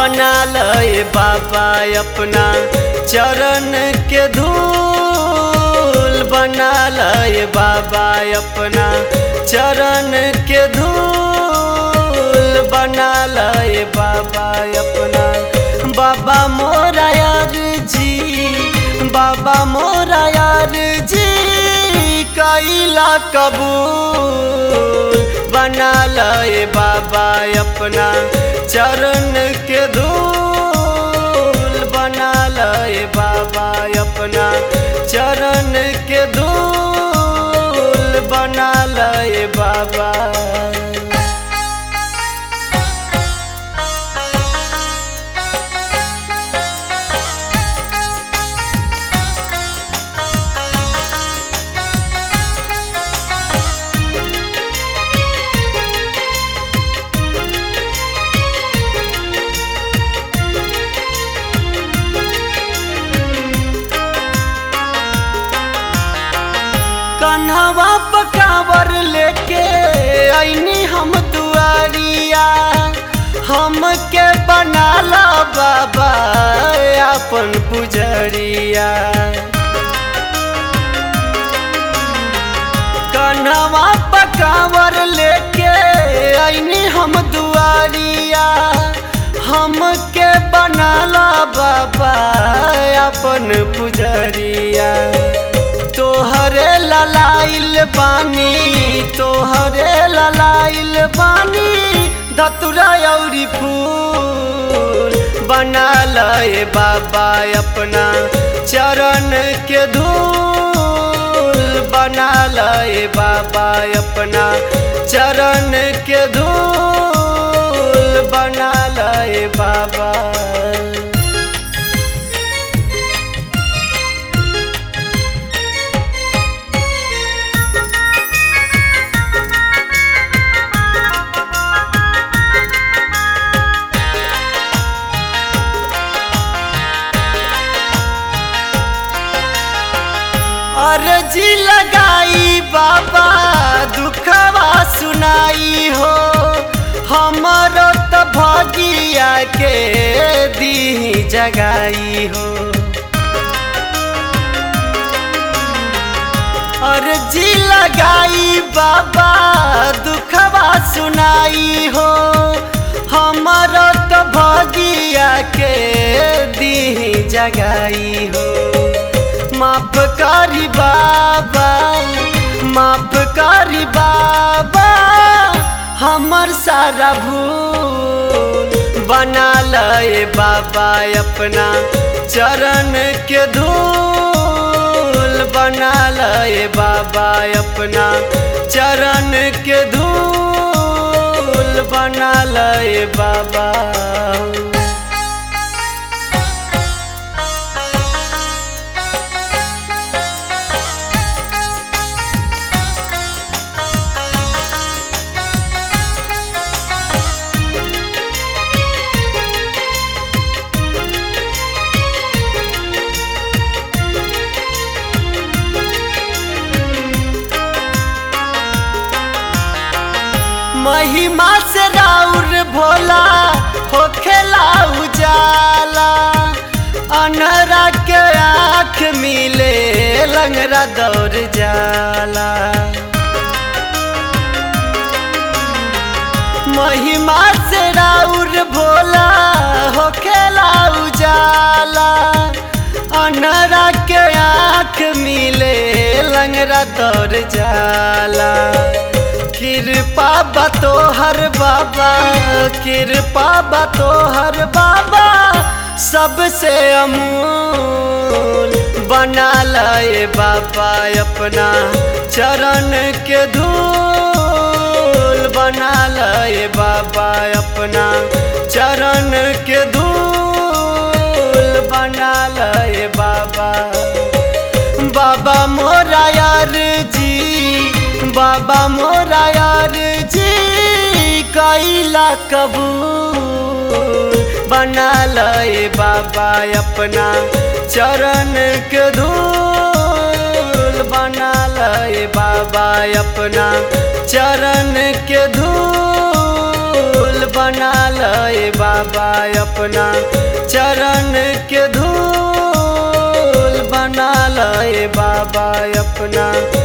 बना लए बाबा अपना चरण के धूल बना लए बाबा अपना चरण के धूल बना लए बाबा अपना बाबा मोरा यार जी बाबा मोरा यार जी कैला कबूल बना लए बाबा अपना चरण के धूल बना लए बाबा अपना चरण के धूल बना लए बाबा कन्हवा पकावर लेके ऐनी हम दुआरिया हमके बनाला बाबा अपन पुजरिया कन्हवा पकावर लेके ऐनी हम दुआरिया हमके बनाला बाबा अपन पुजरिया तोहरे ललाइल बानी तोहरे ललाइल बानी धतुरा औरी फूल बना लए बाबा अपना चरण के धूल बना लए बाबा अपना चरण के धूल बना लए बाबा अर्जी लगाई बाबा दुखवा सुनाई हो हमरो तो भगिया के दी जगाई हो अर्जी लगाई बाबा दुखवा सुनाई हो हमरो तो भगिया के दी जगाई हो माफ करी बाबा माफ करी बाबा हमर सारा भूल बना लए बाबा अपना चरण के धूल बना लए बाबा अपना चरण के धूल बना लए बाबा महिमा से राउर भोला होखेला उजाला अनहरा के आँख मिले लंगरा दौड़ जाला महिमा से राउर भोला होखेला उजाला अनहरा के आँख मिले लंगरा दौड़ जाला कृपा बतो हर बाबा कृपा बतो हर बाबा सबसे अमूल बना लाए बाबा अपना चरण के धूल बना लाए बाबा अपना चरण के धूल बना लाए बाबा बाबा मोरा यार जी बाबा मोरा यार जी कैला कबूल बना लए बाबा अपना चरण के धूल बना लए बाबा अपना चरण के धूल बना लए बाबा अपना चरण के धूल बना लए बाबा अपना